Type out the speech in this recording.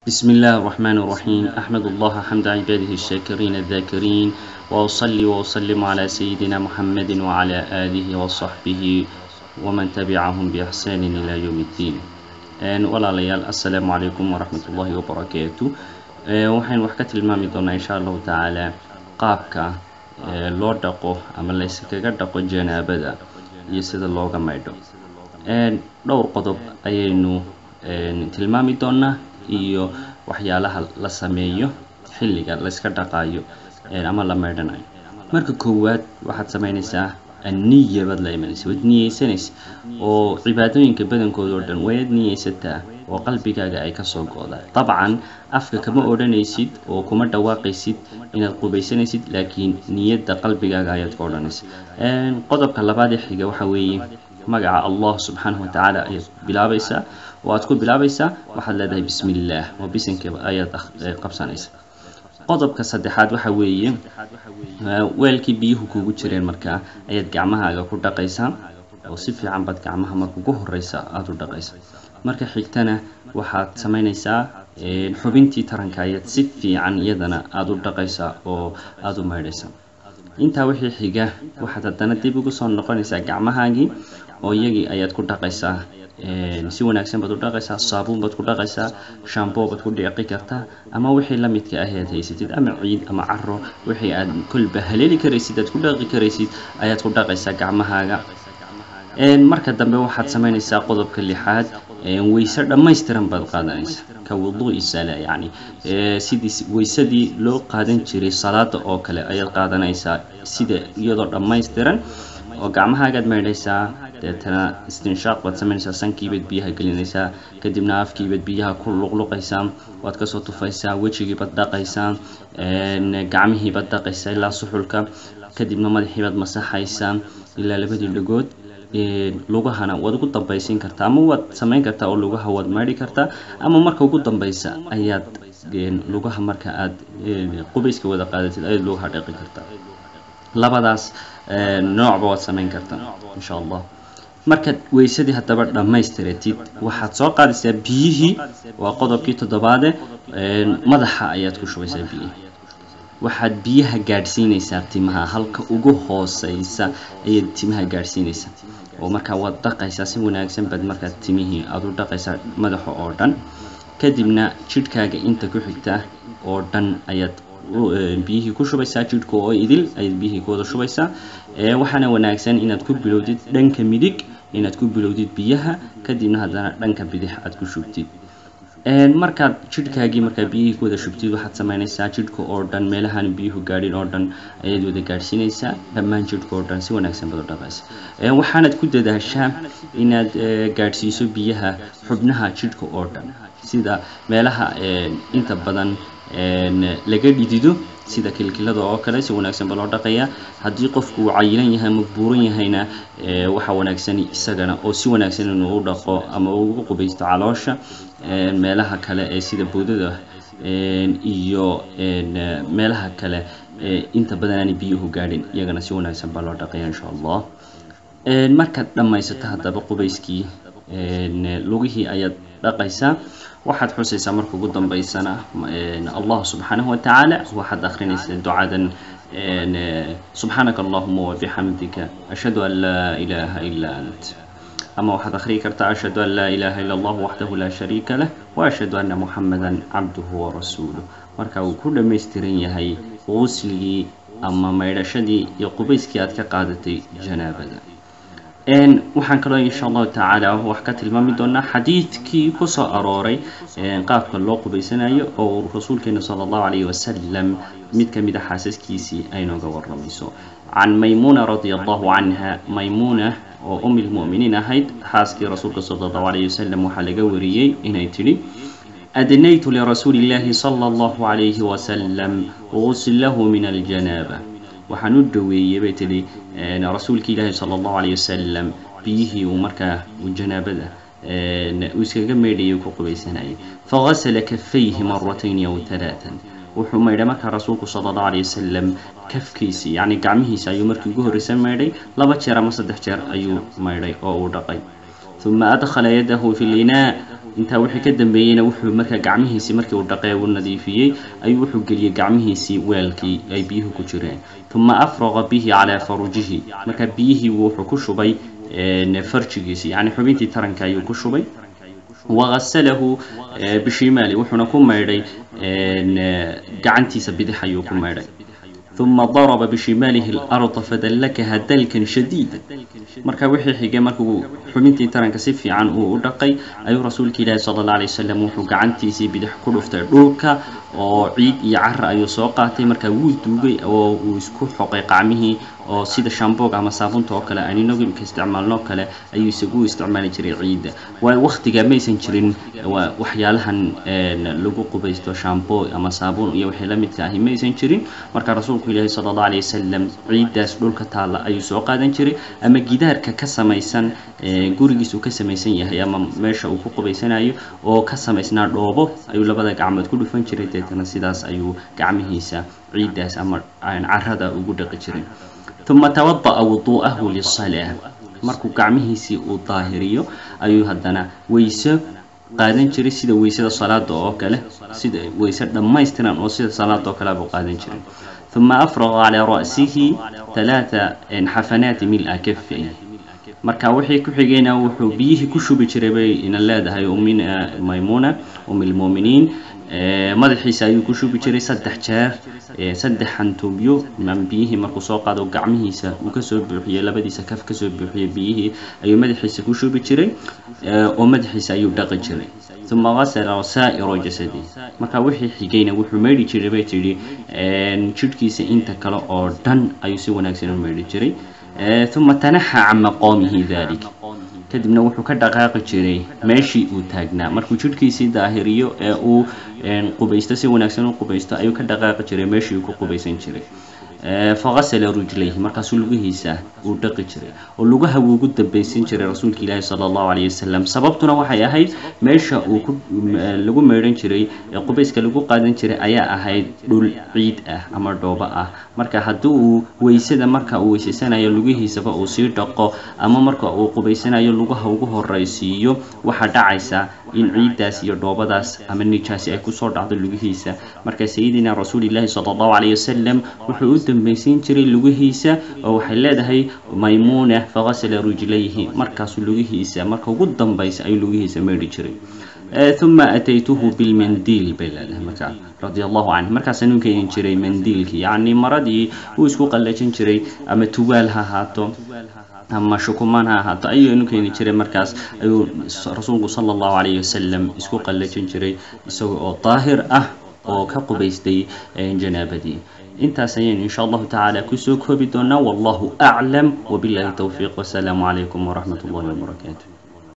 بسم الله الرحمن الرحيم أحمد الله حمد عباده الشاكرين الذاكرين وأصلي وأسلم على سيدنا محمد وعلى آله وصحبه ومن تبعهم بإحسان إلى يوم الدين ولا ليال السلام عليكم ورحمة الله وبركاته waxaan wax ka tilmaami doonaa insha allahu tacaala qaabka loo dhaqo ama layskaga dhaqo janaabada iyo sida looga maydho dhowr qodob ayaynu tilmaami doonaa iyo waxyaalaha la sameeyo xilliga layska dhaqayo ama la maydhanayo marka koowaad waxaad samaynaysaa anniya baad la imanaysa waad niyeysanaysa oo cibaadooyinka badankooda oo dhan waad niyeysataa oo qalbigaaga ay kasoo go-daan dabcan afka kama odhanaysid oo kuma dhawaaqaysid inaad qubaysanaysid laakiin niyadda qalbigaaga ayaad ka odhanaysa qodobka labaad ee xiga waxa weeye magaca allah subxaanahu watacaala ayaad bilaabaysaa oo aad ku bilaabaysaa waxaad leedahay bismi illaah oo bisinka ayaad qabsanaysa qodobka saddexaad waxa weeye weelkii biyuhu kugu jireen markaa ayaad gacmahaaga ku dhaqaysaa oo si fiican baad gacmaha marka ugu horeysa aada u dhaqaysa marka xigtana waxaad samaynaysaa xubintii taranka ayaad si fiican iyadana aada u dhaqaysaa oo aada u maydhaysaa intaa wixii xiga waxaad haddana dib ugu soo noqonaysaa gacmahaagii oo iyagii ayaad ku dhaqaysaa si wanaagsan baad u dhaqaysaa saabuun baad ku dhaqaysaa shambo baad ku dhiqi kartaa ama wixii la midka ah aad haysatid ama ciid ama caro wixii aad kolba haleeli karaysid aad ku dhaqi karaysid ayaad ku dhaqaysaa gacmahaaga marka dambe waxaad samaynaysaa qodobka lixaad weyse dhammaystiran baad qaadanaysaa ka wuduui sala yacni sidii weysadii loo qaadan jiray salaada oo kale ayaad qaadanaysaa sida iyadoo dhammaystiran oo gacmahaagaad maydhaysaa deetana istinshaaq baad samaynaysaa sankiibaad biyaha gelinaysaa kadibna afkiibaad biyaha ku luqluqaysaa waad kasoo tufaysaa wejigiibaad dhaqaysaa gacmihiibaad dhaqaysaa ilaa suxulka kadibna madaxiibaad masaxaysaa ilaa labadii dhagood lugahana waad ugu dambaysiin kartaa ama waad samayn kartaa oo lugaha waad maydhi kartaa ama marka ugu dambaysa ayaad lugaha marka aad qubayska wada qaadatid ayaad lugaha dhaqi kartaa labadaas noocba waad samayn kartaa insha allah markaad weysadii haddaba dhammaystiratid waxaad soo qaadaysaa biyihii waa qodobkii toddobaade madaxa ayaad ku shubaysaa biyihii waxaad biyaha gaadhsiinaysaa timaha halka ugu hooseysa ayaad timaha gaadhsiinaysaa oo markaa waad dhaqaysaa si wanaagsan baad markaa timihii aada u dhaqaysaa madaxa oo dhan kadibna jidhkaaga inta ku xigta oo dhan ayaad biyihii ku shubaysaa jidhka oo idil ayaad biyihii ku wada shubaysaa waxaana wanaagsan inaad ku bilowdid dhanka midig inaad ku bilowdid biyaha kadibna haddana dhanka bidix aad ku shubtid markaad jidhkaagii markaa biyihii ku wada shubtid waxaad samaynaysaa jidhka oo dhan meelahaan biyuhu gaadhin oo dhan ayaad wada gaadhsiinaysaa dhammaan jidhka oo dhan si wanaagsan baad u dhaqaysa waxaanad ku dadaashaa inaad gaadhsiiso biyaha xubnaha jidhka oo dhan sida meelaha inta badan laga dhidido sida kilkilada oo kale si wanaagsan ba loo dhaqayaa haddii qofku uu cayilan yahay ama buuran yahayna waxaa wanaagsan isagana oo si wanaagsan inuu u dhaqo ama ugu qubaysto caloosha meelaha kale ee sida boodada iyo meelaha kale inta badan aanay biyuhu gaadhin iyagana si wanaagsan baa loo dhaqaya insha allah markaad dhammaysato haddaba qubayskii lugihii ayaad dhaqaysaa waxaad xusaysaa marka ugu dambaysana allah subxaanahu watacaala waxaad akrinaysaa ducadan subxaanaka allahuma wabixamdika ashhadu an laa ilaaha ilaa ant ama waxaad akhriyi kartaa ashhadu an laa ilaaha ila allah waxdahu laa shariika lah wa ashhadu anna muxamadan cabduhu warasuuluh marka uu ku dhammaystiran yahay qusligii ama maydhashadii iyo qubayskii aad ka qaadatay janaabada waxaan kaloo insha allahu tacaala wax ka tilmaami doonaa xadiidkii kusoo arooray qaabka loo qubaysanayo oo rasuulkeena sala allahu calayhi wasalam mid ka mid a xaasaskiisii ay nooga waramayso can maymuuna radia allahu canha maymuuna oo umi lmu'miniin ahayd xaaskii rasuulka sala allahu calayhi wasalam waxaa laga wariyey inay tidhi adnaytu lirasuuli illahi sala allahu calayhi wasalam guslahu min aljanaaba waxaan u dhaweeyey bay tidhi rasuulka ilaahi sala allahu calayh wasalam biyihii uu markaa janaabada uu iskaga meydhayay ku qubaysanayay fagasala kafayhi maratayni aw talaatan wuxuu maydhay markaa rasuulku sala allahu calayh wasalam kafkiisi yacni gacmihiisa ayuu markii ugu horreysa maydhay laba jeer ama saddex jeer ayuu maydhay oo uu dhaqay uma adkhala yadahu fi linaa intaa wixii ka dambeeyeyna wuxuu markaa gacmihiisii markii uu dhaqee uu nadiifiyey ayuu wuxuu geliyey gacmihiisii weelkii ay biyuhu ku jireen uma afraqa bihi calaa farujihi markaa biyihii wuxuu ku shubay farjigiisi yani xubintii taranka ayuu ku shubay wagasalahu bishimaali wuxuuna ku maydhay gacantiisa bidix ayuu ku maydhay uma daraba bishimaalihi اlarda fadallakaha dalkan shadiida marka wixii xigay markuu xubintii taranka si fiican uu u dhaqay ayuu rasuulka ilaahi sala اllah alay wasalam wuxuu gacantiisii bidix ku dhuftay dhulka oo ciid iyo cara ayuu soo qaatay markaa wuu duugay oo uu isku xoqay qacmihii oo sida shamboog ama saabunta oo kale aan inagu imka isticmaalno kale ayuu isagu isticmaali jiray ciidda waayo waktiga maysan jirin waxyaalahan lagu qubaysto shambo ama saabuun iyo wixii la midka ahi maysan jirin marka rasuulku ilaahi sala allahu alayh wasalam ciiddaas dhulka taalla ayuu soo qaadan jiray ama gidaarka ka samaysan gurigiis uu ka samaysan yahay ama meesha uu ku qubaysanayo oo ka samaysnaa dhoobo ayuu labada gacmood ku dhufan jiray deetana sidaas ayuu gacmihiisa ciiddaas ama carada ugu dhaqi jiray uma tawada'a wuduu'ahu lisalaa markuu gacmihiisii uu daahiriyo ayuu haddana weyse qaadan jiray sida weysada salaada oo kale sida weyse dhammaystiran oo sida salaada oo kale buu qaadan jiray uma afraqa calaa ra'sihi talaata xafanaati mil-a kafay marka wixii ku xigayna wuxuu biyihii ku shubi jiray bay ina leedahay ummina maymuna um lmuuminiin madaxiisa ayuu ku shubi jiray saddex jeer saddex xantuubyo biyihii markuu soo qaado gacmihiisa uu kasoo buuxiyey labadiisa kaf kasoo buuxiyey biyihii ayuu madaxiisa ku shubi jiray oo madaxiisa ayuu dhaqi jiray uma gasala saa'iro jasadi marka wixii xigayna wuxuu meydhi jiray bay tidhi jidhkiisa inta kale oo dhan ayuu si wanaagsan u meydhi jiray uma tanaxa can maqoomihi dalik kadibna wuxuu ka dhaqaaqi jiray meeshii uu taagnaa markuu jidhkiisii daahiriyo ee uu qubaysto si wanaagsan u qubaysto ayuu ka dhaqaaqi jiray meeshii uu ku qubaysan jiray fagasala rujlayhi markaasuu lugihiisa uu dhaqi jiray oo lugaha wuu ugu dambaysan jiray rasuulka ilaahi sala allahu calayhi wasalam sababtuna waxay ahayd meesha uu ku lagu meydhan jiray ee qubayska lagu qaadan jiray ayaa ahayd dhul ciid ah ama dhoobo ah marka haddii uu weysada marka uu weysaysanayo lugihiisaba uu sii dhaqo ama marka uu qubaysanayo lugaha ugu horaysiiyo waxaa dhacaysa in ciiddaas iyo dhoobadaas ama nijaasi ay kusoo dhacdo lugihiisa marka sayidina rasuulilaahi sala allahu calayhi wasalam wuxuu u dambaysiin jiray lugihiisa oo waxay leedahay maymuuna fagasala rujlayhi markaasuu lugihiisa marka ugu dambaysa ayuu lugihiisa meydhi jiray uma ataytuhu bilmandiil bay leedahay markaa radia allahu canhu markaasaan u keeni jiray mandiilkii yacni maradii uu isku qallajin jiray ama tuwaal ha ahaato ama shukumaan ha ahaato ayuunu keeni jiray markaas ayuu rasuulku sala allahu calayhi wasalam isku qallajin jiray isaga oo daahir ah oo ka qubaystay janaabadii intaas ayaynu insha allahu tacaala kusoo koobi doonaa wallahu aclam wabillahi towfiiq wasalaamu calaykum waraxmat ullahi wabarakaatu